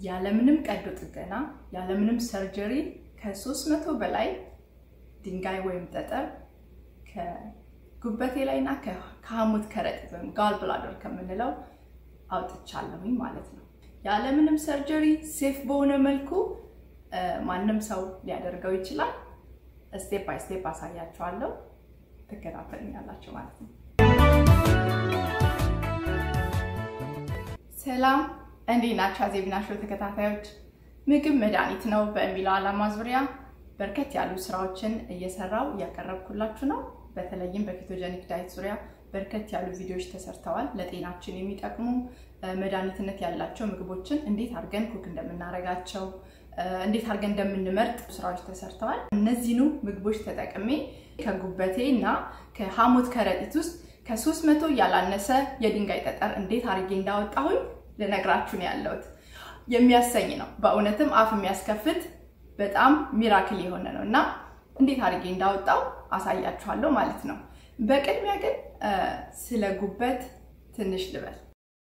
ያለምንም ቀዶ ጥገና ያለምንም ሰርጀሪ ከ300 በላይ ድንጋይ ወይም ጠጠር ከጉበቴ ላይ እና ከሐሞት ከረጢት ወይም ጋል ብላደር ከምንለው አውጥቻለሁኝ ማለት ነው። ያለምንም ሰርጀሪ ሴፍ በሆነ መልኩ ማንም ሰው ሊያደርገው ይችላል። ስቴፕ ባይ ስቴፕ አሳያችኋለሁ። ትከታተሉኛላችሁ ማለት ነው። ሰላም እንዴት ናችሁ? አዜብና ሾው ተከታታዮች፣ ምግብ መድኃኒት ነው በሚለው ዓላማ ዙሪያ በርከት ያሉ ስራዎችን እየሰራው እያቀረብኩላችሁ ነው። በተለይም በኬቶጀኒክ ዳይት ዙሪያ በርከት ያሉ ቪዲዮዎች ተሰርተዋል። ለጤናችን የሚጠቅሙ መድኃኒትነት ያላቸው ምግቦችን እንዴት አድርገን ኩክ እንደምናደርጋቸው እንዴት አድርገን እንደምንመርጥ ስራዎች ተሰርተዋል። እነዚህኑ ምግቦች ተጠቅሜ ከጉበቴ እና ከሐሞት ከረጢት ውስጥ ከሶስት መቶ ያላነሰ የድንጋይ ጠጠር እንዴት አድርጌ እንዳወጣሁኝ ልነግራችሁ ነው ያለሁት። የሚያሰኝ ነው በእውነትም አፍ የሚያስከፍት በጣም ሚራክል የሆነ ነው እና እንዴት አድርጌ እንዳወጣው አሳያችኋለሁ ማለት ነው። በቅድሚያ ግን ስለ ጉበት ትንሽ ልበል።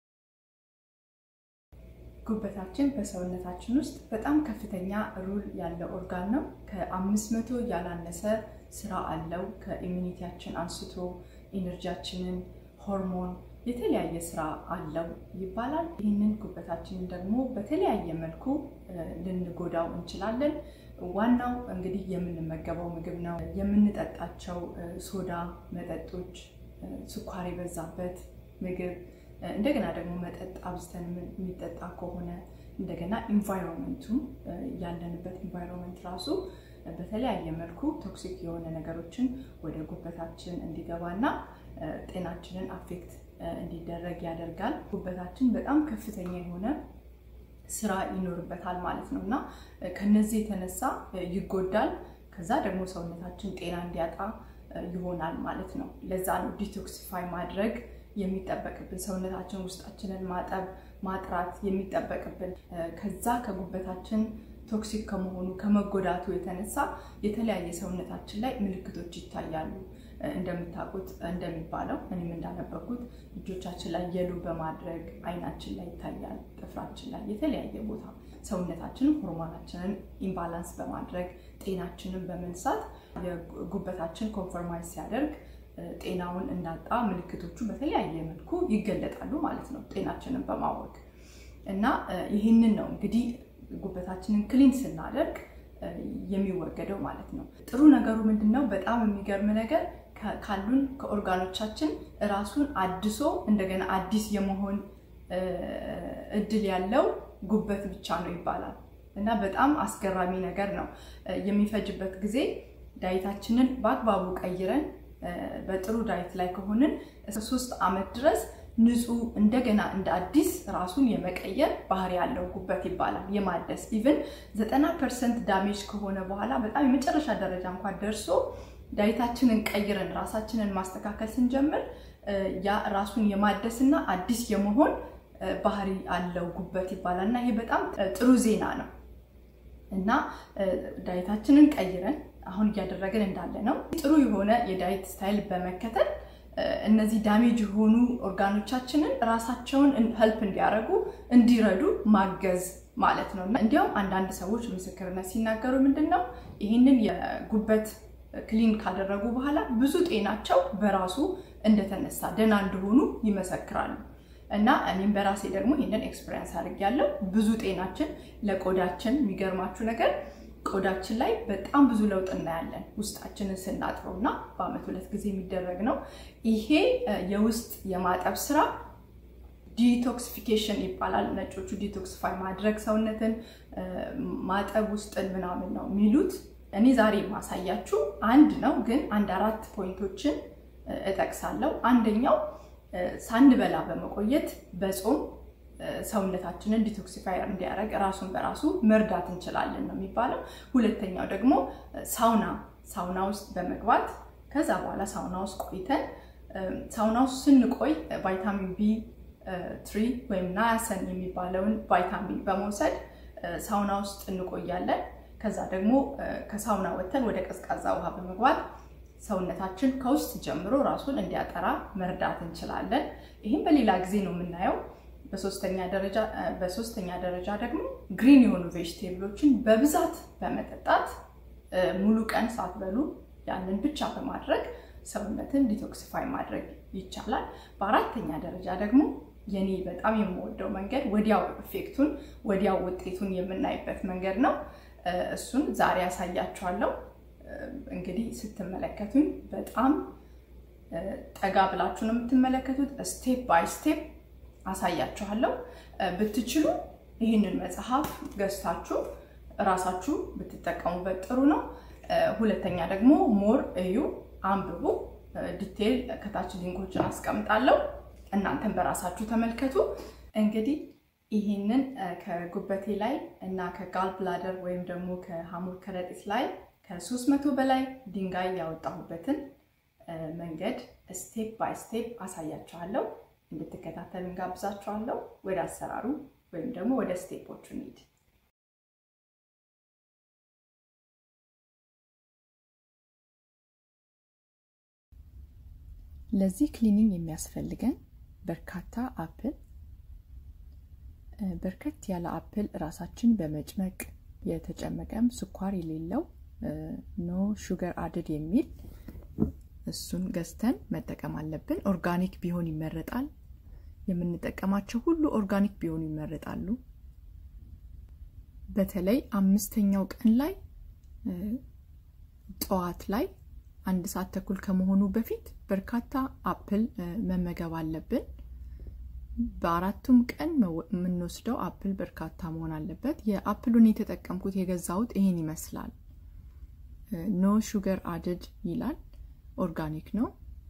ጉበታችን በሰውነታችን ውስጥ በጣም ከፍተኛ ሩል ያለው ኦርጋን ነው። ከአምስት መቶ ያላነሰ ስራ አለው። ከኢሚኒቲያችን አንስቶ ኢነርጂያችንን፣ ሆርሞን፣ የተለያየ ስራ አለው ይባላል። ይህንን ጉበታችንን ደግሞ በተለያየ መልኩ ልንጎዳው እንችላለን። ዋናው እንግዲህ የምንመገበው ምግብ ነው። የምንጠጣቸው ሶዳ መጠጦች፣ ስኳር የበዛበት ምግብ እንደገና ደግሞ መጠጥ አብዝተን የሚጠጣ ከሆነ እንደገና ኢንቫይሮንመንቱ ያለንበት ኢንቫይሮንመንት ራሱ በተለያየ መልኩ ቶክሲክ የሆነ ነገሮችን ወደ ጉበታችን እንዲገባና ጤናችንን አፌክት እንዲደረግ ያደርጋል። ጉበታችን በጣም ከፍተኛ የሆነ ስራ ይኖርበታል ማለት ነው እና ከነዚህ የተነሳ ይጎዳል። ከዛ ደግሞ ሰውነታችን ጤና እንዲያጣ ይሆናል ማለት ነው። ለዛ ነው ዲቶክሲፋይ ማድረግ የሚጠበቅብን ሰውነታችን ውስጣችንን ማጠብ ማጥራት የሚጠበቅብን። ከዛ ከጉበታችን ቶክሲክ ከመሆኑ ከመጎዳቱ የተነሳ የተለያየ ሰውነታችን ላይ ምልክቶች ይታያሉ። እንደምታውቁት እንደሚባለው እኔም እንዳነበኩት እጆቻችን ላይ የሉ በማድረግ አይናችን ላይ ይታያል፣ ጥፍራችን ላይ የተለያየ ቦታ ሰውነታችንን ሆርሞናችንን ኢምባላንስ በማድረግ ጤናችንን በመንሳት የጉበታችን ኮንፈርማይዝ ሲያደርግ ጤናውን እንዳጣ ምልክቶቹ በተለያየ መልኩ ይገለጣሉ ማለት ነው፣ ጤናችንን በማወቅ እና ይህንን ነው እንግዲህ ጉበታችንን ክሊን ስናደርግ የሚወገደው ማለት ነው። ጥሩ ነገሩ ምንድን ነው? በጣም የሚገርም ነገር ካሉን ከኦርጋኖቻችን ራሱን አድሶ እንደገና አዲስ የመሆን እድል ያለው ጉበት ብቻ ነው ይባላል እና በጣም አስገራሚ ነገር ነው። የሚፈጅበት ጊዜ ዳይታችንን በአግባቡ ቀይረን በጥሩ ዳይት ላይ ከሆንን ሶስት ዓመት ድረስ ንጹህ እንደገና እንደ አዲስ ራሱን የመቀየር ባህሪ ያለው ጉበት ይባላል። የማደስ ኢቭን ዘጠና ፐርሰንት ዳሜጅ ከሆነ በኋላ በጣም የመጨረሻ ደረጃ እንኳን ደርሶ ዳይታችንን ቀይረን ራሳችንን ማስተካከል ስንጀምር ያ ራሱን የማደስና አዲስ የመሆን ባህሪ አለው ጉበት ይባላል እና ይሄ በጣም ጥሩ ዜና ነው እና ዳይታችንን ቀይረን አሁን እያደረግን እንዳለ ነው ጥሩ የሆነ የዳይት ስታይል በመከተል እነዚህ ዳሜጅ የሆኑ ኦርጋኖቻችንን ራሳቸውን ሄልፕ እንዲያደርጉ እንዲረዱ ማገዝ ማለት ነው። እንዲያውም አንዳንድ ሰዎች ምስክርነት ሲናገሩ ምንድን ነው ይህንን የጉበት ክሊን ካደረጉ በኋላ ብዙ ጤናቸው በራሱ እንደተነሳ ደህና እንደሆኑ ይመሰክራሉ። እና እኔም በራሴ ደግሞ ይህንን ኤክስፔሪንስ አድርጌያለሁ። ብዙ ጤናችን ለቆዳችን የሚገርማችሁ ነገር ቆዳችን ላይ በጣም ብዙ ለውጥ እናያለን ውስጣችንን ስናጥበው እና በአመት ሁለት ጊዜ የሚደረግ ነው። ይሄ የውስጥ የማጠብ ስራ ዲቶክሲፊኬሽን ይባላል። ነጮቹ ዲቶክሲፋይ ማድረግ ሰውነትን ማጠብ ውስጥን ምናምን ነው የሚሉት። እኔ ዛሬ የማሳያችሁ አንድ ነው፣ ግን አንድ አራት ፖይንቶችን እጠቅሳለሁ። አንደኛው ሳንበላ በመቆየት በጾም ሰውነታችንን ዲቶክሲፋየር እንዲያደርግ ራሱን በራሱ መርዳት እንችላለን ነው የሚባለው። ሁለተኛው ደግሞ ሳውና ሳውና ውስጥ በመግባት ከዛ በኋላ ሳውና ውስጥ ቆይተን ሳውና ውስጥ ስንቆይ ቫይታሚን ቢ ትሪ ወይም ናያሰን የሚባለውን ቫይታሚን በመውሰድ ሳውና ውስጥ እንቆያለን። ከዛ ደግሞ ከሳውና ወጥተን ወደ ቀዝቃዛ ውሃ በመግባት ሰውነታችን ከውስጥ ጀምሮ ራሱን እንዲያጠራ መርዳት እንችላለን። ይህም በሌላ ጊዜ ነው የምናየው። በሶስተኛ ደረጃ ደግሞ ግሪን የሆኑ ቬጅቴብሎችን በብዛት በመጠጣት ሙሉ ቀን ሳትበሉ ያንን ብቻ በማድረግ ሰውነትን ዲቶክሲፋይ ማድረግ ይቻላል። በአራተኛ ደረጃ ደግሞ የኔ በጣም የምወደው መንገድ ወዲያው ኢፌክቱን ወዲያው ውጤቱን የምናይበት መንገድ ነው። እሱን ዛሬ ያሳያችኋለሁ። እንግዲህ ስትመለከቱኝ በጣም ጠጋ ብላችሁ ነው የምትመለከቱት። ስቴፕ ባይ ስቴፕ አሳያችኋለሁ። ብትችሉ ይህንን መጽሐፍ ገዝታችሁ እራሳችሁ ብትጠቀሙበት ጥሩ ነው። ሁለተኛ ደግሞ ሞር እዩ፣ አንብቡ። ዲቴይል ከታች ሊንኮችን አስቀምጣለሁ። እናንተን በራሳችሁ ተመልከቱ። እንግዲህ ይህንን ከጉበቴ ላይ እና ከጋል ብላደር ወይም ደግሞ ከሐሞት ከረጢት ላይ ከሶስት መቶ በላይ ድንጋይ ያወጣሁበትን መንገድ ስቴፕ ባይ ስቴፕ አሳያችኋለሁ። እንድትከታተሉ እንጋብዛችኋለሁ። ወደ አሰራሩ ወይም ደግሞ ወደ ስቴፖቹ እንሂድ። ለዚህ ክሊኒንግ የሚያስፈልገን በርካታ አፕል፣ በርከት ያለ አፕል ራሳችን በመጭመቅ የተጨመቀም ስኳር የሌለው ኖ ሹገር አድድ የሚል እሱን ገዝተን መጠቀም አለብን። ኦርጋኒክ ቢሆን ይመረጣል። የምንጠቀማቸው ሁሉ ኦርጋኒክ ቢሆኑ ይመረጣሉ። በተለይ አምስተኛው ቀን ላይ ጠዋት ላይ አንድ ሰዓት ተኩል ከመሆኑ በፊት በርካታ አፕል መመገብ አለብን። በአራቱም ቀን የምንወስደው አፕል በርካታ መሆን አለበት። የአፕሉን የተጠቀምኩት የገዛሁት ይሄን ይመስላል። ኖ ሹገር አድድ ይላል። ኦርጋኒክ ነው።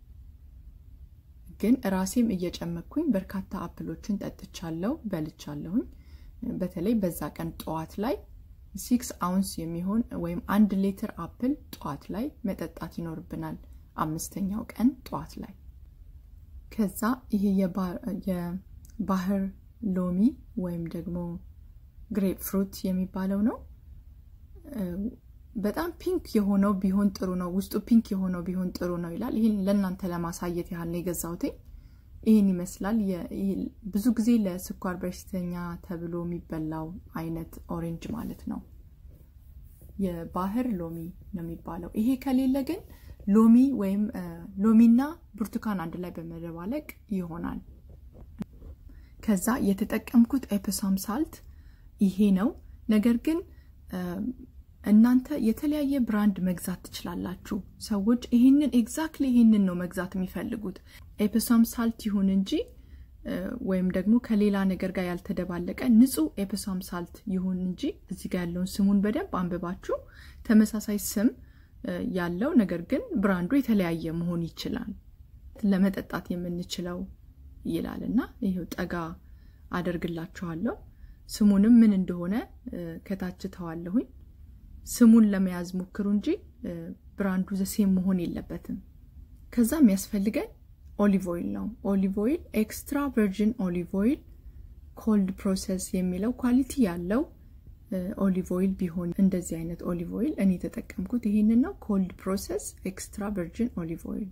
ግን ራሴም እየጨመኩኝ በርካታ አፕሎችን ጠጥቻለሁ፣ በልቻለሁኝ። በተለይ በዛ ቀን ጠዋት ላይ ሲክስ አውንስ የሚሆን ወይም አንድ ሌትር አፕል ጠዋት ላይ መጠጣት ይኖርብናል። አምስተኛው ቀን ጠዋት ላይ ከዛ ይሄ የባህር ሎሚ ወይም ደግሞ ግሬፕ ፍሩት የሚባለው ነው። በጣም ፒንክ የሆነው ቢሆን ጥሩ ነው። ውስጡ ፒንክ የሆነው ቢሆን ጥሩ ነው ይላል። ይህን ለእናንተ ለማሳየት ያህል ነው የገዛሁት። ይህን ይመስላል። ብዙ ጊዜ ለስኳር በሽተኛ ተብሎ የሚበላው አይነት ኦሬንጅ ማለት ነው። የባህር ሎሚ ነው የሚባለው። ይሄ ከሌለ ግን ሎሚ ወይም ሎሚና ብርቱካን አንድ ላይ በመደባለቅ ይሆናል። ከዛ የተጠቀምኩት ኤፕሳም ሳልት ይሄ ነው። ነገር ግን እናንተ የተለያየ ብራንድ መግዛት ትችላላችሁ። ሰዎች ይህንን ኤግዛክትሊ ይህንን ነው መግዛት የሚፈልጉት ኤፕሳም ሳልት ይሁን እንጂ ወይም ደግሞ ከሌላ ነገር ጋር ያልተደባለቀ ንጹህ ኤፕሳም ሳልት ይሁን እንጂ እዚህ ጋር ያለውን ስሙን በደንብ አንብባችሁ ተመሳሳይ ስም ያለው ነገር ግን ብራንዱ የተለያየ መሆን ይችላል። ለመጠጣት የምንችለው ይላል እና ይኸው ጠጋ አደርግላችኋለሁ። ስሙንም ምን እንደሆነ ከታች ተዋለሁኝ። ስሙን ለመያዝ ሞክሩ እንጂ ብራንዱ ዘሴም መሆን የለበትም። ከዛ የሚያስፈልገን ኦሊቭ ኦይል ነው። ኦሊቭ ኦይል ኤክስትራ ቨርጂን ኦሊቭ ኦይል ኮልድ ፕሮሰስ የሚለው ኳሊቲ ያለው ኦሊቭ ኦይል ቢሆን እንደዚህ አይነት ኦሊቭ ኦይል እኔ የተጠቀምኩት ይህንን ነው። ኮልድ ፕሮሰስ ኤክስትራ ቨርጂን ኦሊቭ ኦይል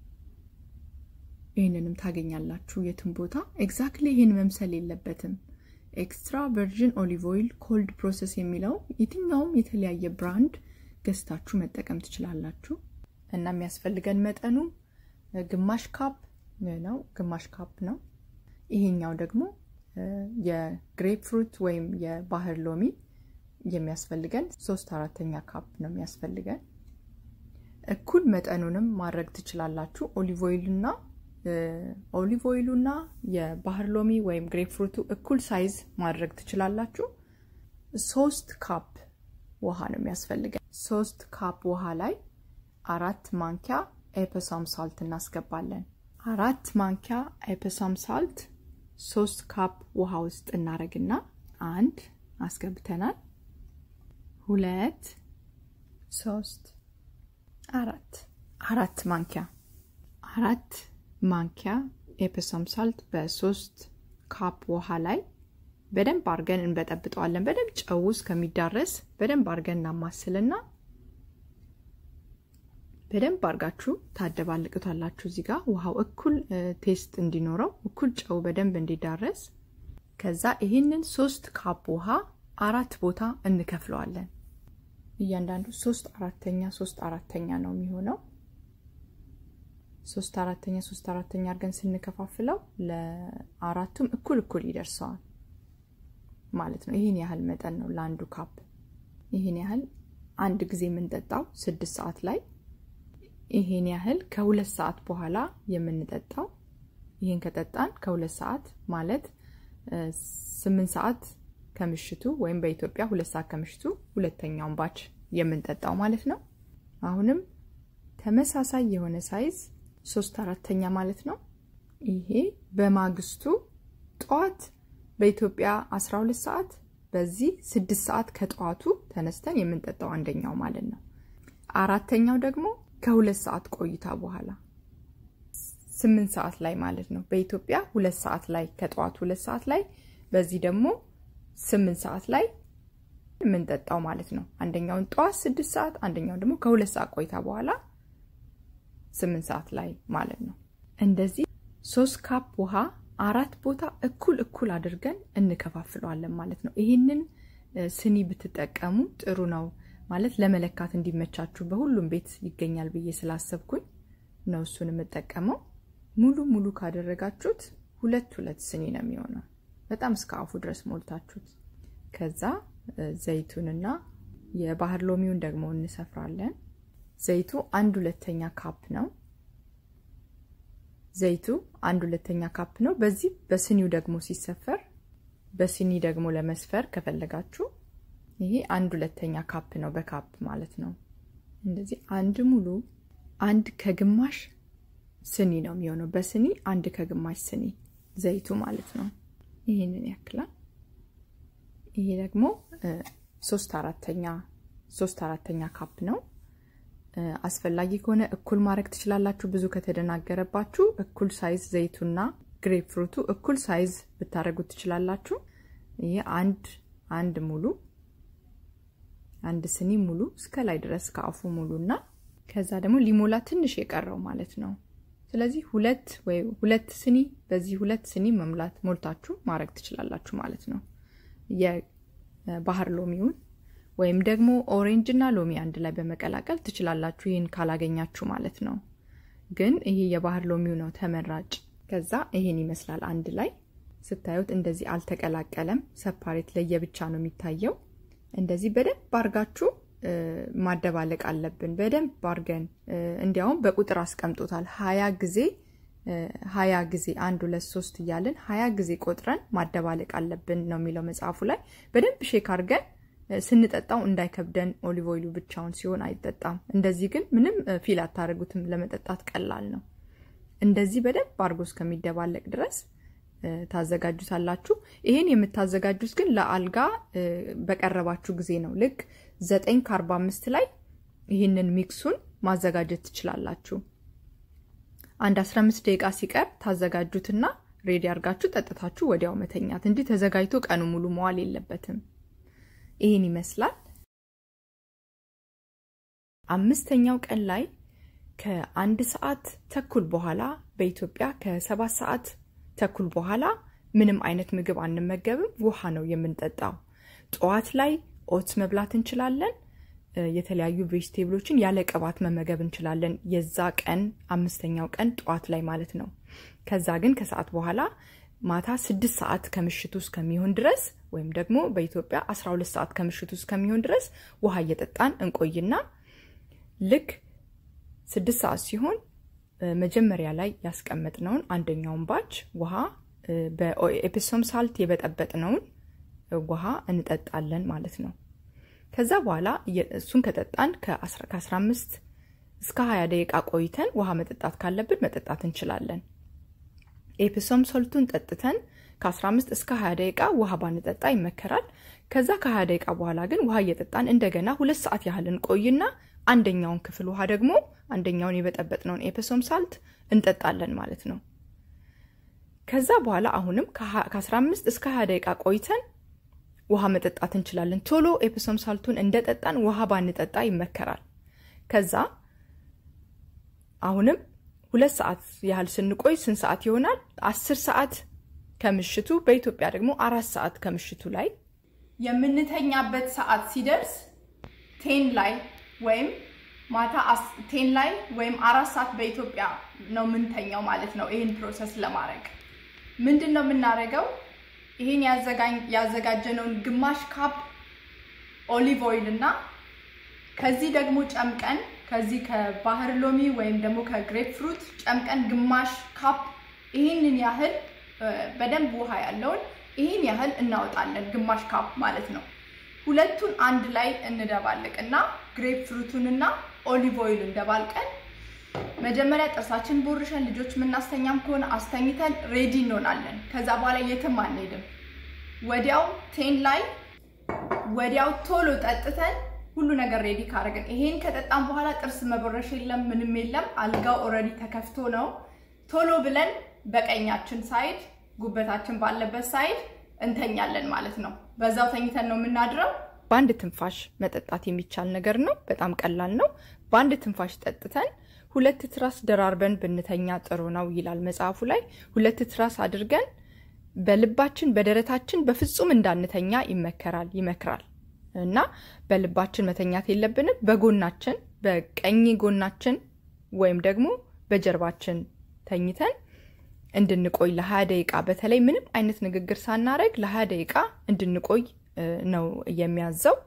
ይህንንም ታገኛላችሁ የትም ቦታ። ኤግዛክትሊ ይህን መምሰል የለበትም። ኤክስትራ ቨርጂን ኦሊቭ ኦይል ኮልድ ፕሮሰስ የሚለው የትኛውም የተለያየ ብራንድ ገዝታችሁ መጠቀም ትችላላችሁ። እና የሚያስፈልገን መጠኑ ግማሽ ካፕ ነው፣ ግማሽ ካፕ ነው። ይሄኛው ደግሞ የግሬፕ ፍሩት ወይም የባህር ሎሚ የሚያስፈልገን ሶስት አራተኛ ካፕ ነው የሚያስፈልገን። እኩል መጠኑንም ማድረግ ትችላላችሁ። ኦሊቭ ኦይልና ኦሊቭ ኦይሉና የባህር ሎሚ ወይም ግሬፕ ፍሩቱ እኩል ሳይዝ ማድረግ ትችላላችሁ። ሶስት ካፕ ውሃ ነው የሚያስፈልገን። ሶስት ካፕ ውሃ ላይ አራት ማንኪያ ኤፕሳም ሳልት እናስገባለን። አራት ማንኪያ ኤፕሳም ሳልት ሶስት ካፕ ውሃ ውስጥ እናደርግና አንድ አስገብተናል። ሁለት ሶስት አራት አራት ማንኪያ አራት ማንኪያ ኤፕሰም ሳልት በሶስት ካፕ ውሃ ላይ በደንብ አድርገን እንበጠብጠዋለን። በደንብ ጨው እስከሚዳረስ በደንብ አድርገን እናማስልና በደንብ አድርጋችሁ ታደባልቅቷላችሁ። እዚህ ጋር ውሃው እኩል ቴስት እንዲኖረው እኩል ጨው በደንብ እንዲዳረስ ከዛ ይህንን ሶስት ካፕ ውሃ አራት ቦታ እንከፍለዋለን። እያንዳንዱ ሶስት አራተኛ ሶስት አራተኛ ነው የሚሆነው። ሶስት አራተኛ ሶስት አራተኛ አድርገን ስንከፋፍለው ለአራቱም እኩል እኩል ይደርሰዋል ማለት ነው። ይህን ያህል መጠን ነው ለአንዱ ካፕ። ይህን ያህል አንድ ጊዜ የምንጠጣው ስድስት ሰዓት ላይ፣ ይህን ያህል ከሁለት ሰዓት በኋላ የምንጠጣው። ይህን ከጠጣን ከሁለት ሰዓት ማለት ስምንት ሰዓት ከምሽቱ ወይም በኢትዮጵያ ሁለት ሰዓት ከምሽቱ ሁለተኛውን ባች የምንጠጣው ማለት ነው። አሁንም ተመሳሳይ የሆነ ሳይዝ ሶስት አራተኛ ማለት ነው። ይሄ በማግስቱ ጠዋት በኢትዮጵያ 12 ሰዓት በዚህ ስድስት ሰዓት ከጠዋቱ ተነስተን የምንጠጣው አንደኛው ማለት ነው። አራተኛው ደግሞ ከሁለት ሰዓት ቆይታ በኋላ ስምንት ሰዓት ላይ ማለት ነው። በኢትዮጵያ ሁለት ሰዓት ላይ ከጠዋቱ ሁለት ሰዓት ላይ በዚህ ደግሞ ስምንት ሰዓት ላይ የምንጠጣው ማለት ነው። አንደኛውን ጠዋት ስድስት ሰዓት አንደኛውን ደግሞ ከሁለት ሰዓት ቆይታ በኋላ ስምንት ሰዓት ላይ ማለት ነው። እንደዚህ ሶስት ካፕ ውሃ አራት ቦታ እኩል እኩል አድርገን እንከፋፍለዋለን ማለት ነው። ይህንን ስኒ ብትጠቀሙ ጥሩ ነው ማለት ለመለካት እንዲመቻችሁ በሁሉም ቤት ይገኛል ብዬ ስላሰብኩኝ ነው እሱን የምጠቀመው። ሙሉ ሙሉ ካደረጋችሁት ሁለት ሁለት ስኒ ነው የሚሆነው በጣም እስከ አፉ ድረስ ሞልታችሁት። ከዛ ዘይቱንና የባህር ሎሚውን ደግሞ እንሰፍራለን። ዘይቱ አንድ ሁለተኛ ካፕ ነው። ዘይቱ አንድ ሁለተኛ ካፕ ነው። በዚህ በስኒው ደግሞ ሲሰፈር በስኒ ደግሞ ለመስፈር ከፈለጋችሁ ይሄ አንድ ሁለተኛ ካፕ ነው፣ በካፕ ማለት ነው። እንደዚህ አንድ ሙሉ አንድ ከግማሽ ስኒ ነው የሚሆነው። በስኒ አንድ ከግማሽ ስኒ ዘይቱ ማለት ነው። ይህንን ያክላል። ይሄ ደግሞ ሶስት አራተኛ ሶስት አራተኛ ካፕ ነው። አስፈላጊ ከሆነ እኩል ማድረግ ትችላላችሁ። ብዙ ከተደናገረባችሁ እኩል ሳይዝ ዘይቱና ግሬፕ ፍሩቱ እኩል ሳይዝ ብታደረጉት ትችላላችሁ። ይህ አንድ አንድ ሙሉ አንድ ስኒ ሙሉ እስከ ላይ ድረስ ከአፉ ሙሉ እና ከዛ ደግሞ ሊሞላ ትንሽ የቀረው ማለት ነው። ስለዚህ ሁለት ወይ ሁለት ስኒ በዚህ ሁለት ስኒ መሙላት ሞልታችሁ ማድረግ ትችላላችሁ ማለት ነው። የባህር ሎሚውን ወይም ደግሞ ኦሬንጅ እና ሎሚ አንድ ላይ በመቀላቀል ትችላላችሁ። ይህን ካላገኛችሁ ማለት ነው። ግን ይሄ የባህር ሎሚው ነው ተመራጭ። ከዛ ይሄን ይመስላል አንድ ላይ ስታዩት፣ እንደዚህ አልተቀላቀለም። ሰፓሬት ለየብቻ ነው የሚታየው። እንደዚህ በደንብ አርጋችሁ ማደባለቅ አለብን። በደንብ አርገን እንዲያውም በቁጥር አስቀምጦታል። ሀያ ጊዜ ሀያ ጊዜ አንድ ሁለት ሶስት እያልን ሀያ ጊዜ ቆጥረን ማደባለቅ አለብን ነው የሚለው መጽሐፉ ላይ። በደንብ ሼክ አርገን ስንጠጣው እንዳይከብደን። ኦሊቭ ኦይሉ ብቻውን ሲሆን አይጠጣም። እንደዚህ ግን ምንም ፊል አታደርጉትም። ለመጠጣት ቀላል ነው። እንደዚህ በደንብ አድርጎ እስከሚደባለቅ ድረስ ታዘጋጁታላችሁ። ይሄን የምታዘጋጁት ግን ለአልጋ በቀረባችሁ ጊዜ ነው። ልክ ዘጠኝ ከአርባ አምስት ላይ ይህንን ሚክሱን ማዘጋጀት ትችላላችሁ። አንድ አስራ አምስት ደቂቃ ሲቀር ታዘጋጁትና ሬዲ አድርጋችሁ ጠጥታችሁ ወዲያው መተኛት እንጂ ተዘጋጅቶ ቀኑ ሙሉ መዋል የለበትም። ይህን ይመስላል። አምስተኛው ቀን ላይ ከአንድ ሰዓት ተኩል በኋላ በኢትዮጵያ ከሰባት ሰዓት ተኩል በኋላ ምንም አይነት ምግብ አንመገብም። ውሃ ነው የምንጠጣው። ጠዋት ላይ ኦትስ መብላት እንችላለን። የተለያዩ ቬጅቴብሎችን ያለ ቅባት መመገብ እንችላለን። የዛ ቀን አምስተኛው ቀን ጠዋት ላይ ማለት ነው። ከዛ ግን ከሰዓት በኋላ ማታ ስድስት ሰዓት ከምሽቱ እስከሚሆን ድረስ ወይም ደግሞ በኢትዮጵያ 12 ሰዓት ከምሽቱ እስከሚሆን ድረስ ውሃ እየጠጣን እንቆይና ልክ ስድስት ሰዓት ሲሆን መጀመሪያ ላይ ያስቀመጥነውን አንደኛውን ባች ውሃ በኤፕሶም ሳልት የበጠበጥነውን ውሃ እንጠጣለን ማለት ነው። ከዛ በኋላ እሱን ከጠጣን ከ15 እስከ 20 ደቂቃ ቆይተን ውሃ መጠጣት ካለብን መጠጣት እንችላለን። ኤፕሶም ሶልቱን ጠጥተን ከ15 እስከ 20 ደቂቃ ውሃ ባንጠጣ ይመከራል። ከዛ ከ20 ደቂቃ በኋላ ግን ውሃ እየጠጣን እንደገና ሁለት ሰዓት ያህል እንቆይና አንደኛውን ክፍል ውሃ ደግሞ አንደኛውን የበጠበጥነውን ኤፕሶም ሳልት እንጠጣለን ማለት ነው። ከዛ በኋላ አሁንም ከ15 እስከ 20 ደቂቃ ቆይተን ውሃ መጠጣት እንችላለን። ቶሎ ኤፕሶም ሳልቱን እንደጠጣን ውሃ ባንጠጣ ይመከራል። ከዛ አሁንም ሁለት ሰዓት ያህል ስንቆይ ስንት ሰዓት ይሆናል? አስር ሰዓት ከምሽቱ በኢትዮጵያ ደግሞ አራት ሰዓት ከምሽቱ ላይ የምንተኛበት ሰዓት ሲደርስ ቴን ላይ ወይም ማታ ቴን ላይ ወይም አራት ሰዓት በኢትዮጵያ ነው የምንተኛው ማለት ነው። ይህን ፕሮሰስ ለማድረግ ምንድን ነው የምናደርገው? ይህን ያዘጋጀነውን ግማሽ ካፕ ኦሊቭ ኦይል እና ከዚህ ደግሞ ጨምቀን ከዚህ ከባህር ሎሚ ወይም ደግሞ ከግሬፕ ፍሩት ጨምቀን ግማሽ ካፕ ይህንን ያህል በደንብ ውሃ ያለውን ይህን ያህል እናወጣለን። ግማሽ ካፕ ማለት ነው። ሁለቱን አንድ ላይ እንደባልቅ እና ግሬፕ ፍሩቱንና ኦሊቭ ኦይል እንደባልቀን መጀመሪያ ጥርሳችን ቦርሸን ልጆች የምናስተኛም ከሆነ አስተኝተን ሬዲ እንሆናለን። ከዛ በኋላ የትም አንሄድም። ወዲያው ቴን ላይ ወዲያው ቶሎ ጠጥተን ሁሉ ነገር ሬዲ ካደረግን ይሄን ከጠጣን በኋላ ጥርስ መቦረሽ የለም ምንም የለም። አልጋው ኦልሬዲ ተከፍቶ ነው። ቶሎ ብለን በቀኛችን ሳይድ ጉበታችን ባለበት ሳይድ እንተኛለን ማለት ነው። በዛው ተኝተን ነው የምናድረው። በአንድ ትንፋሽ መጠጣት የሚቻል ነገር ነው። በጣም ቀላል ነው። በአንድ ትንፋሽ ጠጥተን ሁለት ትራስ ደራርበን ብንተኛ ጥሩ ነው ይላል መጽሐፉ ላይ። ሁለት ትራስ አድርገን በልባችን በደረታችን በፍጹም እንዳንተኛ ይመከራል ይመክራል እና በልባችን መተኛት የለብንም። በጎናችን በቀኝ ጎናችን ወይም ደግሞ በጀርባችን ተኝተን እንድንቆይ ለሀያ ደቂቃ በተለይ ምንም አይነት ንግግር ሳናደርግ ለሀያ ደቂቃ እንድንቆይ ነው የሚያዘው።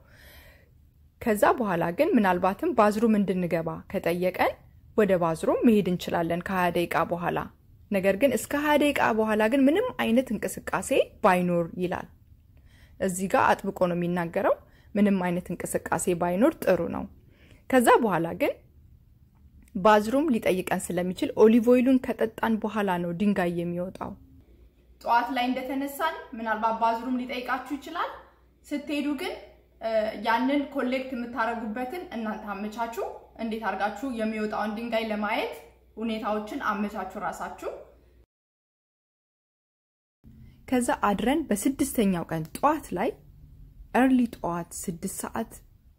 ከዛ በኋላ ግን ምናልባትም ባዝሩም እንድንገባ ከጠየቀን ወደ ባዝሩም መሄድ እንችላለን ከሀያ ደቂቃ በኋላ። ነገር ግን እስከ ሀያ ደቂቃ በኋላ ግን ምንም አይነት እንቅስቃሴ ባይኖር ይላል። እዚህ ጋር አጥብቆ ነው የሚናገረው። ምንም አይነት እንቅስቃሴ ባይኖር ጥሩ ነው። ከዛ በኋላ ግን ባዝሩም ሊጠይቀን ስለሚችል ኦሊቭ ኦይሉን ከጠጣን በኋላ ነው ድንጋይ የሚወጣው። ጠዋት ላይ እንደተነሳን ምናልባት ባዝሩም ሊጠይቃችሁ ይችላል። ስትሄዱ ግን ያንን ኮሌክት የምታደርጉበትን እናንተ አመቻቹ። እንዴት አድርጋችሁ የሚወጣውን ድንጋይ ለማየት ሁኔታዎችን አመቻቹ ራሳችሁ። ከዛ አድረን በስድስተኛው ቀን ጠዋት ላይ ኤርሊ ጠዋት ስድስት ሰዓት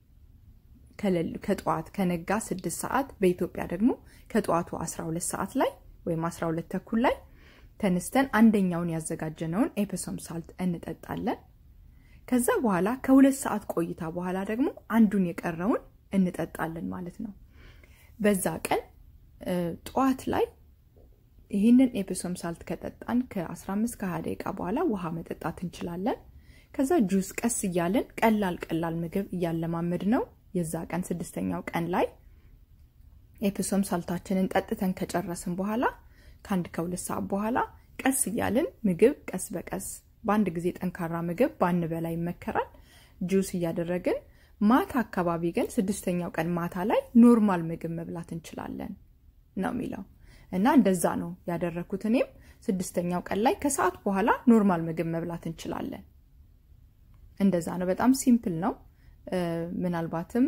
ከጠዋት ከነጋ ስድስት ሰዓት በኢትዮጵያ ደግሞ ከጠዋቱ 12 ሰዓት ላይ ወይም 12 ተኩል ላይ ተነስተን አንደኛውን ያዘጋጀነውን ኤፕሶም ሳልት እንጠጣለን። ከዛ በኋላ ከሁለት ሰዓት ቆይታ በኋላ ደግሞ አንዱን የቀረውን እንጠጣለን ማለት ነው። በዛ ቀን ጠዋት ላይ ይህንን ኤፕሶም ሳልት ከጠጣን ከ15 ከ20 ደቂቃ በኋላ ውሃ መጠጣት እንችላለን። ከዛ ጁስ ቀስ እያለን ቀላል ቀላል ምግብ እያለማመድ ነው የዛ ቀን ስድስተኛው ቀን ላይ ኤፕሶም ሳልታችንን ጠጥተን ከጨረስን በኋላ ከአንድ ከሁለት ሰዓት በኋላ ቀስ እያልን ምግብ ቀስ በቀስ በአንድ ጊዜ ጠንካራ ምግብ ባንበላ ይመከራል። ጁስ እያደረግን ማታ አካባቢ ግን ስድስተኛው ቀን ማታ ላይ ኖርማል ምግብ መብላት እንችላለን ነው የሚለው እና እንደዛ ነው ያደረኩት። እኔም ስድስተኛው ቀን ላይ ከሰዓት በኋላ ኖርማል ምግብ መብላት እንችላለን። እንደዛ ነው። በጣም ሲምፕል ነው። ምናልባትም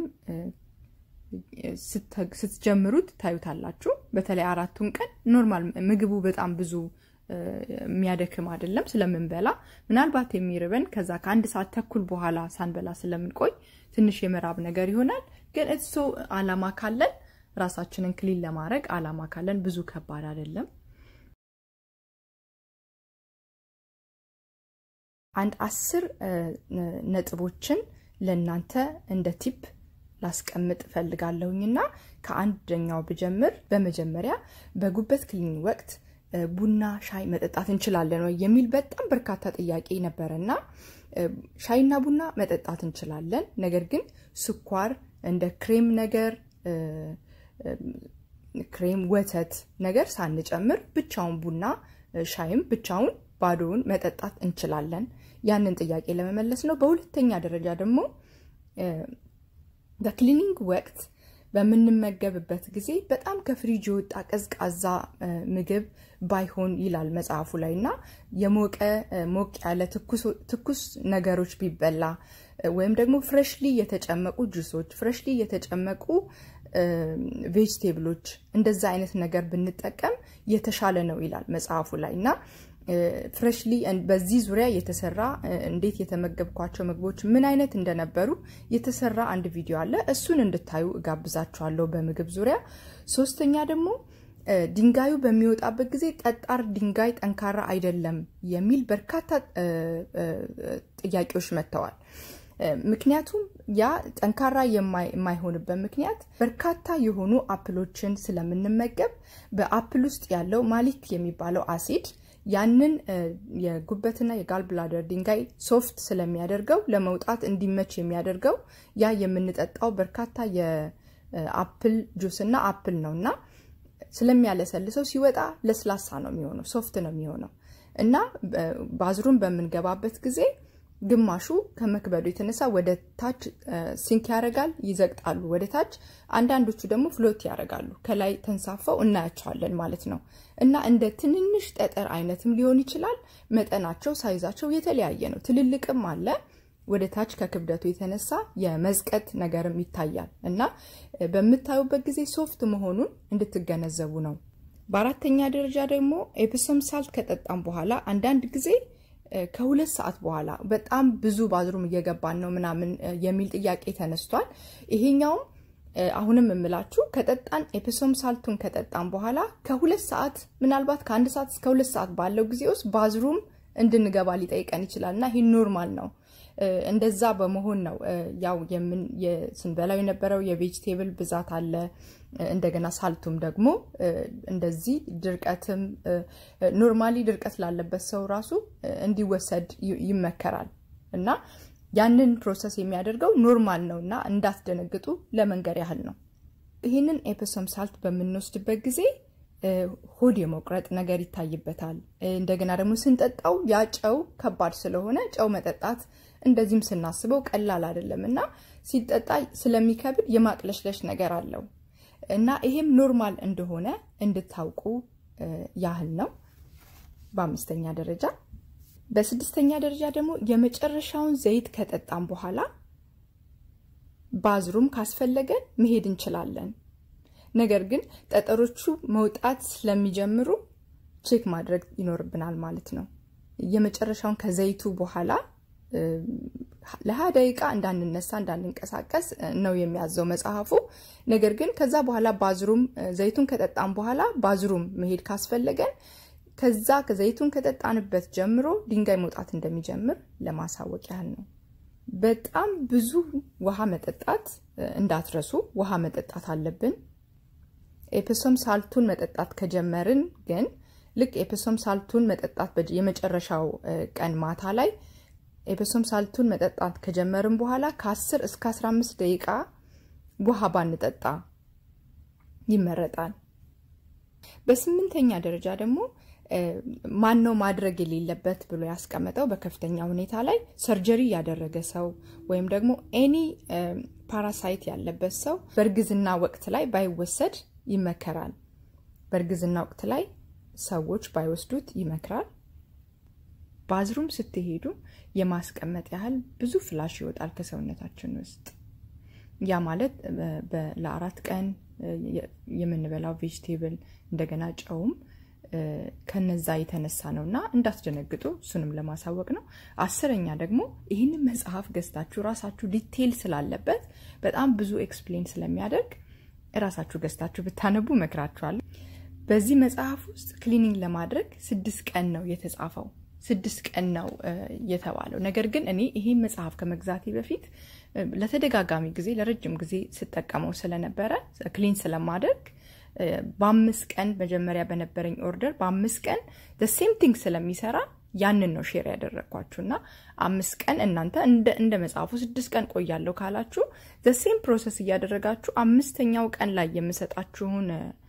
ስትጀምሩት ታዩታላችሁ። በተለይ አራቱን ቀን ኖርማል ምግቡ በጣም ብዙ የሚያደክም አይደለም ስለምንበላ። ምናልባት የሚርበን ከዛ ከአንድ ሰዓት ተኩል በኋላ ሳንበላ ስለምንቆይ ትንሽ የመራብ ነገር ይሆናል። ግን እሱ አላማ ካለን ራሳችንን ክሊን ለማድረግ አላማ ካለን ብዙ ከባድ አይደለም። አንድ አስር ነጥቦችን ለእናንተ እንደ ቲፕ ላስቀምጥ እፈልጋለሁኝና ከአንደኛው ብጀምር፣ በመጀመሪያ በጉበት ክሊኒ ወቅት ቡና ሻይ መጠጣት እንችላለን ወይ የሚል በጣም በርካታ ጥያቄ ነበረና ሻይና ቡና መጠጣት እንችላለን። ነገር ግን ስኳር እንደ ክሬም ነገር ክሬም፣ ወተት ነገር ሳንጨምር ብቻውን ቡና ሻይም ብቻውን ባዶውን መጠጣት እንችላለን። ያንን ጥያቄ ለመመለስ ነው። በሁለተኛ ደረጃ ደግሞ በክሊኒንግ ወቅት በምንመገብበት ጊዜ በጣም ከፍሪጅ የወጣ ቀዝቃዛ ምግብ ባይሆን ይላል መጽሐፉ ላይ እና የሞቀ ሞቅ ያለ ትኩስ ነገሮች ቢበላ ወይም ደግሞ ፍሬሽሊ የተጨመቁ ጁሶች፣ ፍሬሽሊ የተጨመቁ ቬጅቴብሎች እንደዛ አይነት ነገር ብንጠቀም የተሻለ ነው ይላል መጽሐፉ ላይ እና ፍሬሽሊ በዚህ ዙሪያ የተሰራ እንዴት የተመገብኳቸው ምግቦች ምን አይነት እንደነበሩ የተሰራ አንድ ቪዲዮ አለ። እሱን እንድታዩ እጋብዛችኋለሁ በምግብ ዙሪያ። ሶስተኛ ደግሞ ድንጋዩ በሚወጣበት ጊዜ ጠጣር ድንጋይ ጠንካራ አይደለም የሚል በርካታ ጥያቄዎች መጥተዋል። ምክንያቱም ያ ጠንካራ የማይሆንበት ምክንያት በርካታ የሆኑ አፕሎችን ስለምንመገብ በአፕል ውስጥ ያለው ማሊክ የሚባለው አሲድ ያንን የጉበትና የጋል ብላደር ድንጋይ ሶፍት ስለሚያደርገው ለመውጣት እንዲመች የሚያደርገው ያ የምንጠጣው በርካታ የአፕል ጁስ እና አፕል ነው እና ስለሚያለሰልሰው ሲወጣ ለስላሳ ነው የሚሆነው፣ ሶፍት ነው የሚሆነው እና ባዝሩም በምንገባበት ጊዜ ግማሹ ከመክበዱ የተነሳ ወደ ታች ሲንክ ያደርጋል፣ ይዘግጣሉ ወደ ታች። አንዳንዶቹ ደግሞ ፍሎት ያደርጋሉ፣ ከላይ ተንሳፈው እናያቸዋለን ማለት ነው። እና እንደ ትንንሽ ጠጠር አይነትም ሊሆን ይችላል። መጠናቸው፣ ሳይዛቸው የተለያየ ነው። ትልልቅም አለ። ወደ ታች ከክብደቱ የተነሳ የመዝቀጥ ነገርም ይታያል እና በምታዩበት ጊዜ ሶፍት መሆኑን እንድትገነዘቡ ነው። በአራተኛ ደረጃ ደግሞ ኤፕሶም ሳልት ከጠጣም በኋላ አንዳንድ ጊዜ ከሁለት ሰዓት በኋላ በጣም ብዙ ባዝሩም እየገባን ነው ምናምን የሚል ጥያቄ ተነስቷል። ይሄኛውም አሁንም የምላችሁ ከጠጣን ኤፕሶም ሳልቱን ከጠጣን በኋላ ከሁለት ሰዓት ምናልባት ከአንድ ሰዓት እስከ ሁለት ሰዓት ባለው ጊዜ ውስጥ ባዝሩም እንድንገባ ሊጠይቀን ይችላል እና ይህ ኖርማል ነው። እንደዛ በመሆን ነው ያው ስንበላው የነበረው የቬጅቴብል ብዛት አለ። እንደገና ሳልቱም ደግሞ እንደዚህ ድርቀትም ኖርማሊ ድርቀት ላለበት ሰው ራሱ እንዲወሰድ ይመከራል እና ያንን ፕሮሰስ የሚያደርገው ኖርማል ነው እና እንዳትደነግጡ ለመንገር ያህል ነው። ይህንን ኤፕሶም ሳልት በምንወስድበት ጊዜ ሆድ የመቁረጥ ነገር ይታይበታል። እንደገና ደግሞ ስንጠጣው ያ ጨው ከባድ ስለሆነ ጨው መጠጣት እንደዚህም ስናስበው ቀላል አይደለም እና ሲጠጣ ስለሚከብድ የማቅለሽለሽ ነገር አለው እና ይሄም ኖርማል እንደሆነ እንድታውቁ ያህል ነው። በአምስተኛ ደረጃ በስድስተኛ ደረጃ ደግሞ የመጨረሻውን ዘይት ከጠጣም በኋላ ባዝሩም ካስፈለገን መሄድ እንችላለን። ነገር ግን ጠጠሮቹ መውጣት ስለሚጀምሩ ቼክ ማድረግ ይኖርብናል ማለት ነው። የመጨረሻውን ከዘይቱ በኋላ ለሀያ ደቂቃ እንዳንነሳ እንዳንንቀሳቀስ ነው የሚያዘው መጽሐፉ። ነገር ግን ከዛ በኋላ ባዝሩም ዘይቱን ከጠጣን በኋላ ባዝሩም መሄድ ካስፈለገን ከዛ ከዘይቱን ከጠጣንበት ጀምሮ ድንጋይ መውጣት እንደሚጀምር ለማሳወቅ ያህል ነው። በጣም ብዙ ውሃ መጠጣት እንዳትረሱ፣ ውሃ መጠጣት አለብን። ኤፕሶም ሳልቱን መጠጣት ከጀመርን ግን ልክ ኤፕሶም ሳልቱን መጠጣት የመጨረሻው ቀን ማታ ላይ ኤፕሶም ሳልቱን መጠጣት ከጀመርን በኋላ ከ10 እስከ 15 ደቂቃ ውሃ ባንጠጣ ይመረጣል። በስምንተኛ ደረጃ ደግሞ ማን ነው ማድረግ የሌለበት ብሎ ያስቀመጠው በከፍተኛ ሁኔታ ላይ ሰርጀሪ ያደረገ ሰው ወይም ደግሞ ኤኒ ፓራሳይት ያለበት ሰው በእርግዝና ወቅት ላይ ባይወሰድ ይመከራል። በእርግዝና ወቅት ላይ ሰዎች ባይወስዱት ይመክራል። ባዝሩም ስትሄዱ የማስቀመጥ ያህል ብዙ ፍላሽ ይወጣል ከሰውነታችን ውስጥ። ያ ማለት ለአራት ቀን የምንበላው ቬጅቴብል እንደገና ጨውም ከነዛ የተነሳ ነው እና እንዳትደነግጡ እሱንም ለማሳወቅ ነው። አስረኛ ደግሞ ይህንን መጽሐፍ ገዝታችሁ ራሳችሁ ዲቴይል ስላለበት በጣም ብዙ ኤክስፕሌን ስለሚያደርግ ራሳችሁ ገዝታችሁ ብታነቡ እመክራችኋለሁ። በዚህ መጽሐፍ ውስጥ ክሊኒንግ ለማድረግ ስድስት ቀን ነው የተጻፈው። ስድስት ቀን ነው የተባለው። ነገር ግን እኔ ይሄን መጽሐፍ ከመግዛቴ በፊት ለተደጋጋሚ ጊዜ ለረጅም ጊዜ ስጠቀመው ስለነበረ ክሊን ስለማደርግ በአምስት ቀን መጀመሪያ በነበረኝ ኦርደር በአምስት ቀን ሴም ቲንግ ስለሚሰራ ያንን ነው ሼር ያደረግኳችሁ እና አምስት ቀን እናንተ እንደ መጽሐፉ ስድስት ቀን ቆያለሁ ካላችሁ ዘሴም ፕሮሰስ እያደረጋችሁ አምስተኛው ቀን ላይ የምሰጣችሁን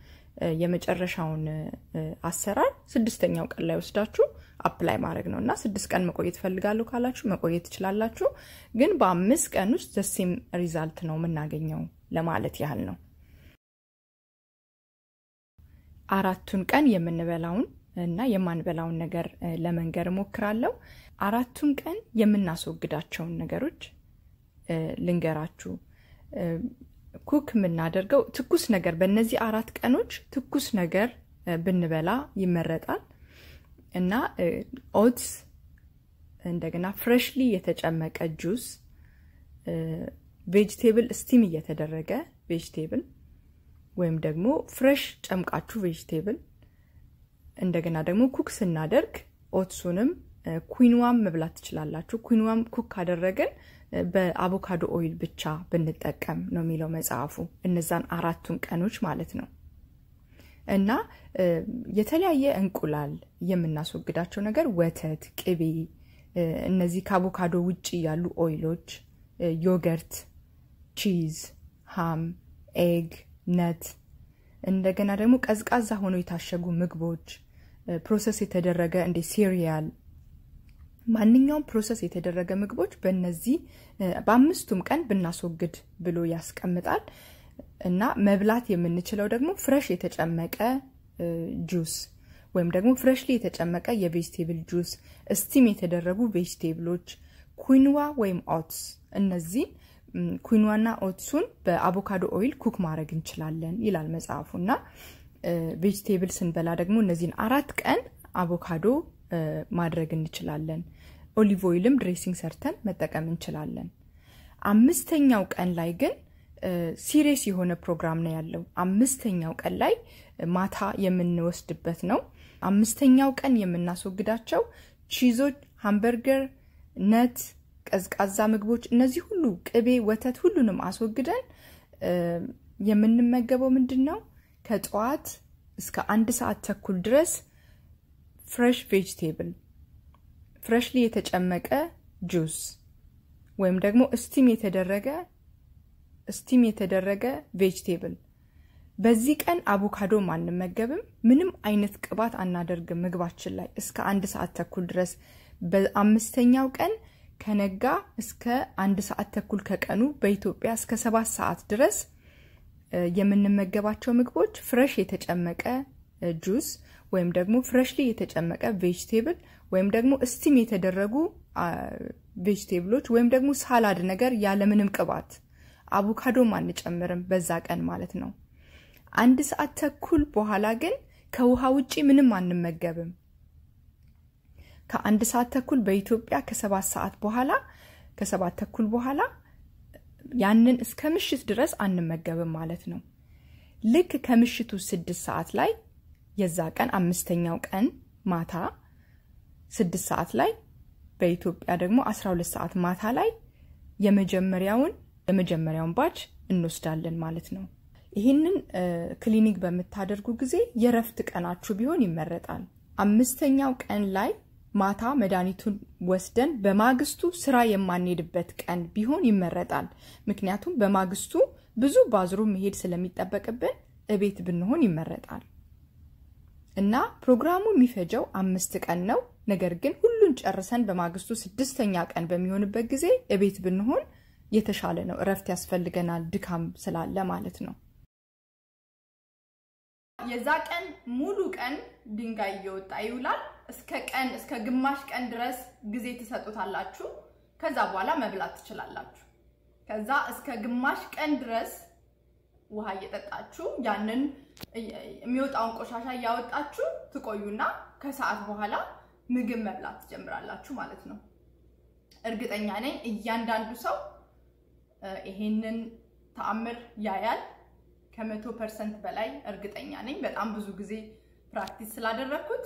የመጨረሻውን አሰራር ስድስተኛው ቀን ላይ ወስዳችሁ አፕላይ ማድረግ ነው እና ስድስት ቀን መቆየት ፈልጋለሁ ካላችሁ መቆየት ትችላላችሁ። ግን በአምስት ቀን ውስጥ ዘሴም ሪዛልት ነው የምናገኘው ለማለት ያህል ነው። አራቱን ቀን የምንበላውን እና የማንበላውን ነገር ለመንገር እሞክራለሁ። አራቱን ቀን የምናስወግዳቸውን ነገሮች ልንገራችሁ። ኩክ የምናደርገው ትኩስ ነገር በእነዚህ አራት ቀኖች ትኩስ ነገር ብንበላ ይመረጣል እና ኦትስ፣ እንደገና ፍሬሽሊ የተጨመቀ ጁስ፣ ቬጅቴብል ስቲም እየተደረገ ቬጅቴብል ወይም ደግሞ ፍሬሽ ጨምቃችሁ ቬጅቴብል እንደገና ደግሞ ኩክ ስናደርግ ኦትሱንም ኩንዋም መብላት ትችላላችሁ። ኩንዋም ኩክ ካደረግን በአቮካዶ ኦይል ብቻ ብንጠቀም ነው የሚለው መጽሐፉ። እነዛን አራቱን ቀኖች ማለት ነው። እና የተለያየ እንቁላል የምናስወግዳቸው ነገር ወተት፣ ቅቤ፣ እነዚህ ከአቮካዶ ውጭ ያሉ ኦይሎች፣ ዮገርት፣ ቺዝ፣ ሃም፣ ኤግ፣ ነት እንደገና ደግሞ ቀዝቃዛ ሆነው የታሸጉ ምግቦች፣ ፕሮሰስ የተደረገ እንደ ሲሪያል ማንኛውም ፕሮሰስ የተደረገ ምግቦች በእነዚህ በአምስቱም ቀን ብናስወግድ ብሎ ያስቀምጣል። እና መብላት የምንችለው ደግሞ ፍረሽ የተጨመቀ ጁስ ወይም ደግሞ ፍሬሽሊ የተጨመቀ የቬጅቴብል ጁስ፣ ስቲም የተደረጉ ቬጅቴብሎች፣ ኩንዋ ወይም ኦትስ እነዚህ ኩንዋና ኦትሱን በአቮካዶ ኦይል ኩክ ማድረግ እንችላለን ይላል መጽሐፉ። እና ቬጅቴብል ስንበላ ደግሞ እነዚህን አራት ቀን አቮካዶ ማድረግ እንችላለን። ኦሊቭ ኦይልም ድሬሲንግ ሰርተን መጠቀም እንችላለን። አምስተኛው ቀን ላይ ግን ሲሪየስ የሆነ ፕሮግራም ነው ያለው። አምስተኛው ቀን ላይ ማታ የምንወስድበት ነው። አምስተኛው ቀን የምናስወግዳቸው ቺዞች፣ ሃምበርገር፣ ነት፣ ቀዝቃዛ ምግቦች፣ እነዚህ ሁሉ ቅቤ፣ ወተት ሁሉንም አስወግደን የምንመገበው ምንድን ነው? ከጠዋት እስከ አንድ ሰዓት ተኩል ድረስ ፍሬሽ ቬጅቴብል ፍሬሽሊ የተጨመቀ ጁስ ወይም ደግሞ እስቲም የተደረገ ስቲም የተደረገ ቬጅቴብል። በዚህ ቀን አቮካዶም አንመገብም። ምንም አይነት ቅባት አናደርግም ምግባችን ላይ እስከ አንድ ሰዓት ተኩል ድረስ። በአምስተኛው ቀን ከነጋ እስከ አንድ ሰዓት ተኩል ከቀኑ በኢትዮጵያ እስከ ሰባት ሰዓት ድረስ የምንመገባቸው ምግቦች ፍሬሽ የተጨመቀ ጁስ ወይም ደግሞ ፍሬሽሊ የተጨመቀ ቬጅቴብል ወይም ደግሞ እስቲም የተደረጉ ቬጅቴብሎች ወይም ደግሞ ሳላድ ነገር ያለምንም ቅባት አቮካዶም አንጨምርም በዛ ቀን ማለት ነው። አንድ ሰዓት ተኩል በኋላ ግን ከውሃ ውጪ ምንም አንመገብም። ከአንድ ሰዓት ተኩል በኢትዮጵያ ከሰባት ሰዓት በኋላ ከሰባት ተኩል በኋላ ያንን እስከ ምሽት ድረስ አንመገብም ማለት ነው። ልክ ከምሽቱ ስድስት ሰዓት ላይ የዛ ቀን አምስተኛው ቀን ማታ ስድስት ሰዓት ላይ በኢትዮጵያ ደግሞ አስራ ሁለት ሰዓት ማታ ላይ የመጀመሪያውን የመጀመሪያውን ባች እንወስዳለን ማለት ነው። ይህንን ክሊኒክ በምታደርጉ ጊዜ የረፍት ቀናችሁ ቢሆን ይመረጣል። አምስተኛው ቀን ላይ ማታ መድኃኒቱን ወስደን በማግስቱ ስራ የማንሄድበት ቀን ቢሆን ይመረጣል። ምክንያቱም በማግስቱ ብዙ ባዝሩ መሄድ ስለሚጠበቅብን እቤት ብንሆን ይመረጣል እና ፕሮግራሙ የሚፈጀው አምስት ቀን ነው። ነገር ግን ሁሉን ጨርሰን በማግስቱ ስድስተኛ ቀን በሚሆንበት ጊዜ እቤት ብንሆን የተሻለ ነው። እረፍት ያስፈልገናል፣ ድካም ስላለ ማለት ነው። የዛ ቀን ሙሉ ቀን ድንጋይ እየወጣ ይውላል። እስከ ቀን እስከ ግማሽ ቀን ድረስ ጊዜ ትሰጡታላችሁ። ከዛ በኋላ መብላት ትችላላችሁ። ከዛ እስከ ግማሽ ቀን ድረስ ውሃ እየጠጣችሁ ያንን የሚወጣውን ቆሻሻ እያወጣችሁ ትቆዩና ከሰዓት በኋላ ምግብ መብላት ትጀምራላችሁ ማለት ነው። እርግጠኛ ነኝ እያንዳንዱ ሰው ይሄንን ተአምር ያያል። ከመቶ ፐርሰንት በላይ እርግጠኛ ነኝ። በጣም ብዙ ጊዜ ፕራክቲስ ስላደረግኩት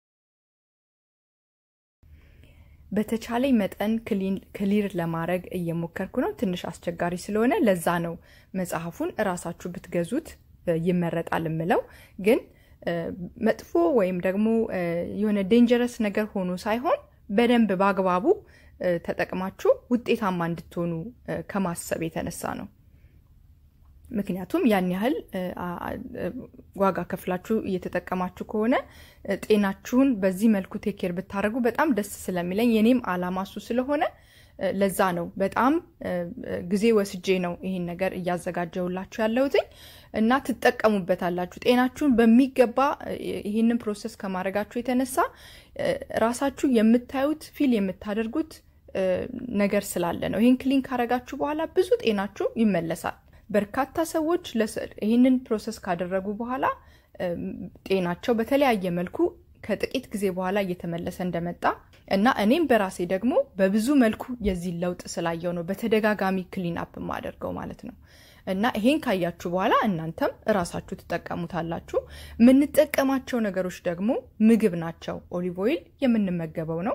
በተቻለኝ መጠን ክሊር ለማድረግ እየሞከርኩ ነው። ትንሽ አስቸጋሪ ስለሆነ ለዛ ነው መጽሐፉን እራሳችሁ ብትገዙት ይመረጣል የምለው። ግን መጥፎ ወይም ደግሞ የሆነ ዴንጀረስ ነገር ሆኖ ሳይሆን በደንብ በአግባቡ ተጠቅማችሁ ውጤታማ እንድትሆኑ ከማሰብ የተነሳ ነው። ምክንያቱም ያን ያህል ዋጋ ከፍላችሁ እየተጠቀማችሁ ከሆነ ጤናችሁን በዚህ መልኩ ቴኬር ብታደርጉ በጣም ደስ ስለሚለኝ የኔም አላማ እሱ ስለሆነ ለዛ ነው በጣም ጊዜ ወስጄ ነው ይህን ነገር እያዘጋጀውላችሁ ያለሁትኝ እና ትጠቀሙበታላችሁ። ጤናችሁን በሚገባ ይህንን ፕሮሰስ ከማድረጋችሁ የተነሳ ራሳችሁ የምታዩት ፊል የምታደርጉት ነገር ስላለ ነው። ይህን ክሊን ካረጋችሁ በኋላ ብዙ ጤናችሁ ይመለሳል። በርካታ ሰዎች ይህንን ፕሮሰስ ካደረጉ በኋላ ጤናቸው በተለያየ መልኩ ከጥቂት ጊዜ በኋላ እየተመለሰ እንደመጣ እና እኔም በራሴ ደግሞ በብዙ መልኩ የዚህ ለውጥ ስላየው ነው በተደጋጋሚ ክሊን አፕ የማደርገው ማለት ነው። እና ይሄን ካያችሁ በኋላ እናንተም እራሳችሁ ትጠቀሙታላችሁ። የምንጠቀማቸው ነገሮች ደግሞ ምግብ ናቸው። ኦሊቭ ኦይል የምንመገበው ነው።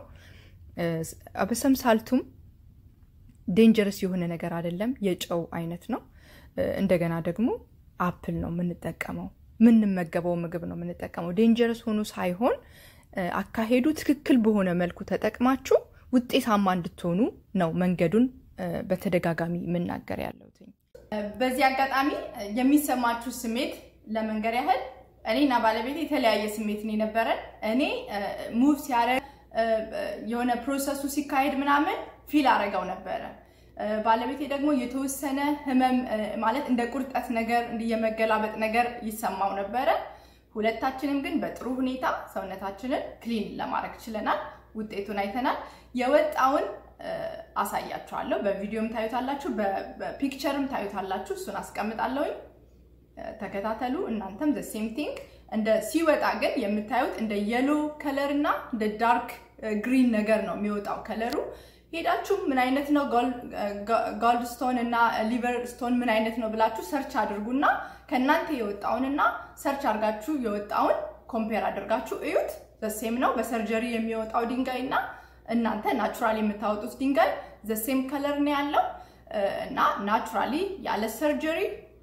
አበሰም ሳልቱም ዴንጀረስ የሆነ ነገር አይደለም፣ የጨው አይነት ነው። እንደገና ደግሞ አፕል ነው የምንጠቀመው፣ የምንመገበው ምግብ ነው የምንጠቀመው። ዴንጀረስ ሆኖ ሳይሆን አካሄዱ ትክክል በሆነ መልኩ ተጠቅማችሁ ውጤታማ እንድትሆኑ ነው መንገዱን በተደጋጋሚ የምናገር ያለሁት። በዚህ አጋጣሚ የሚሰማችሁ ስሜት ለመንገር ያህል እኔና ባለቤት የተለያየ ስሜት ነው የነበረን። እኔ ሙቭ ሲያደርግ የሆነ ፕሮሰሱ ሲካሄድ ምናምን ፊል አረገው ነበረ። ባለቤቴ ደግሞ የተወሰነ ህመም ማለት እንደ ቁርጠት ነገር የመገላበጥ ነገር ይሰማው ነበረ። ሁለታችንም ግን በጥሩ ሁኔታ ሰውነታችንን ክሊን ለማድረግ ችለናል። ውጤቱን አይተናል። የወጣውን አሳያችኋለሁ። በቪዲዮም ታዩታላችሁ፣ በፒክቸርም ታዩታላችሁ። እሱን አስቀምጣለሁኝ። ተከታተሉ። እናንተም ዘ ሴም ቲንግ። እንደ ሲወጣ ግን የምታዩት እንደ የሎ ከለር እና እንደ ዳርክ ግሪን ነገር ነው የሚወጣው ከለሩ። ሄዳችሁ ምን አይነት ነው ጋልድ ስቶን እና ሊቨር ስቶን ምን አይነት ነው ብላችሁ ሰርች አድርጉና ከእናንተ የወጣውንና ሰርች አድርጋችሁ የወጣውን ኮምፔር አድርጋችሁ እዩት። ዘሴም ነው በሰርጀሪ የሚወጣው ድንጋይ እና እናንተ ናቹራሊ የምታወጡት ድንጋይ ዘሴም ከለር ነው ያለው እና ናቹራሊ ያለ ሰርጀሪ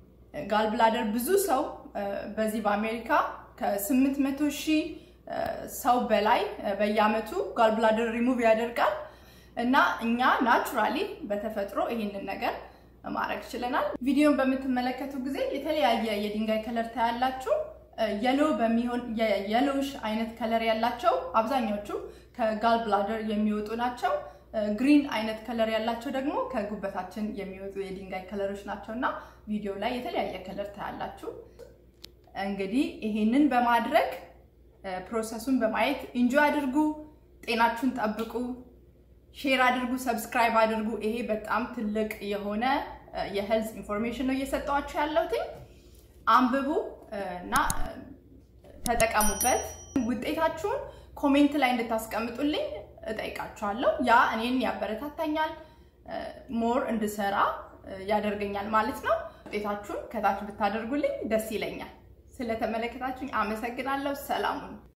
ጋልብላደር ብዙ ሰው በዚህ በአሜሪካ ከ800 ሺህ ሰው በላይ በየአመቱ ጋልብላደር ሪሙቭ ያደርጋል እና እኛ ናቹራሊ በተፈጥሮ ይሄንን ነገር ማድረግ ችለናል። ቪዲዮን በምትመለከቱ ጊዜ የተለያየ የድንጋይ ከለር ታያላችሁ። የሎ በሚሆን የየሎሽ አይነት ከለር ያላቸው አብዛኛዎቹ ከጋል ብላደር የሚወጡ ናቸው። ግሪን አይነት ከለር ያላቸው ደግሞ ከጉበታችን የሚወጡ የድንጋይ ከለሮች ናቸው እና ቪዲዮ ላይ የተለያየ ከለር ታያላችሁ። እንግዲህ ይሄንን በማድረግ ፕሮሰሱን በማየት ኢንጆይ አድርጉ፣ ጤናችሁን ጠብቁ፣ ሼር አድርጉ፣ ሰብስክራይብ አድርጉ። ይሄ በጣም ትልቅ የሆነ የሄልዝ ኢንፎርሜሽን ነው እየሰጠኋችሁ ያለሁትኝ። አንብቡ እና ተጠቀሙበት። ውጤታችሁን ኮሜንት ላይ እንድታስቀምጡልኝ እጠይቃችኋለሁ። ያ እኔን ያበረታታኛል፣ ሞር እንድሰራ ያደርገኛል ማለት ነው። ውጤታችሁን ከታች ብታደርጉልኝ ደስ ይለኛል። ስለተመለከታችሁኝ አመሰግናለሁ። ሰላሙን